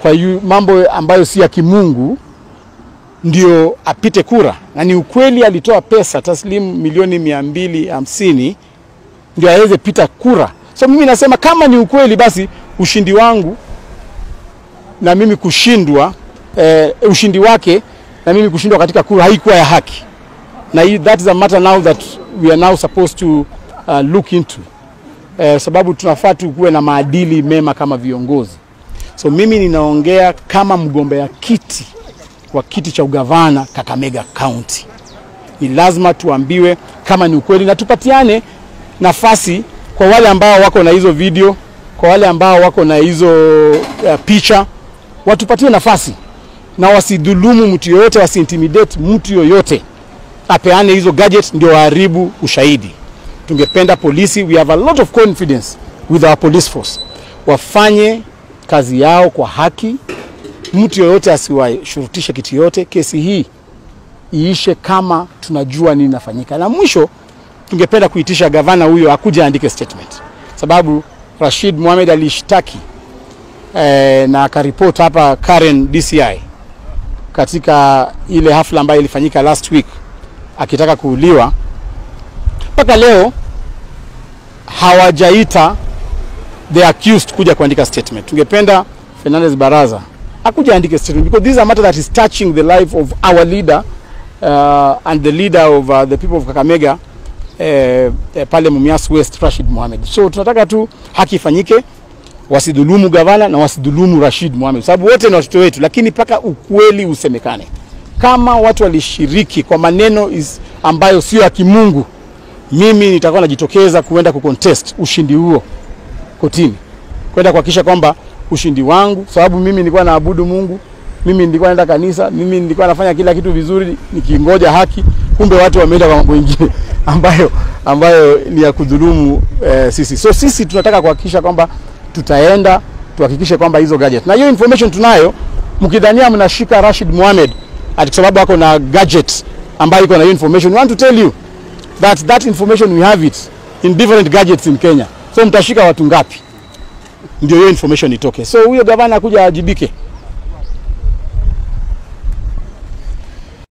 kwa yu, mambo ambayo si ya kimungu ndio apite kura, na ni ukweli alitoa pesa taslimu milioni mia mbili hamsini ndio aweze pita kura. So mimi nasema kama ni ukweli, basi ushindi wangu na mimi kushindwa eh, ushindi wake na mimi kushindwa katika kura haikuwa ya haki, na hii, that is a matter now that we are now supposed to uh, look into eh, sababu tunafaa tukuwe na maadili mema kama viongozi. So mimi ninaongea kama mgombea kiti wa kiti cha ugavana Kakamega County. Ni lazima tuambiwe kama ni ukweli na tupatiane nafasi kwa wale ambao wako na hizo video, kwa wale ambao wako na hizo uh, picha, watupatie nafasi na wasidhulumu mtu yoyote, wasiintimidate mtu yoyote, apeane hizo gadget ndio waharibu ushahidi. Tungependa polisi, we have a lot of confidence with our police force, wafanye kazi yao kwa haki, mtu yoyote asiwashurutishe kitu yoyote. Kesi hii iishe kama tunajua nini nafanyika. Na mwisho tungependa kuitisha gavana huyo akuja aandike statement, sababu Rashid Mohamed alishtaki eh, na akaripoti hapa Karen DCI katika ile hafla ambayo ilifanyika last week akitaka kuuliwa. Mpaka leo hawajaita the accused kuja kuandika statement. Tungependa Fernandez Baraza akuja aandike statement because this is a matter that is touching the life of our leader uh, and the leader of uh, the people of Kakamega eh, eh, pale Mumias West Rashid Mohamed. So tunataka tu haki ifanyike, wasidhulumu gavana na wasidhulumu Rashid Mohamed, sababu wote ni watoto wetu, lakini mpaka ukweli usemekane. Kama watu walishiriki kwa maneno is ambayo sio ya kimungu, mimi nitakuwa najitokeza kuenda kucontest ushindi huo kotini, kwenda kuhakikisha kwamba ushindi wangu, sababu mimi nilikuwa naabudu Mungu, mimi nilikuwa naenda kanisa, mimi nilikuwa nafanya kila kitu vizuri nikingoja haki, kumbe watu wameenda kwa mambo mengine ambayo ambayo ni ya kudhulumu eh, sisi. So sisi tunataka kuhakikisha kwamba tutaenda tuhakikishe kwamba hizo gadget na hiyo information tunayo. Mkidhania mnashika Rashid Mohamed ati kwa sababu ako na gadget ambayo iko na hiyo information, we want to tell you that that information we have it in different gadgets in Kenya. So mtashika watu ngapi ndio hiyo information itoke? So huyo gavana akuja ajibike.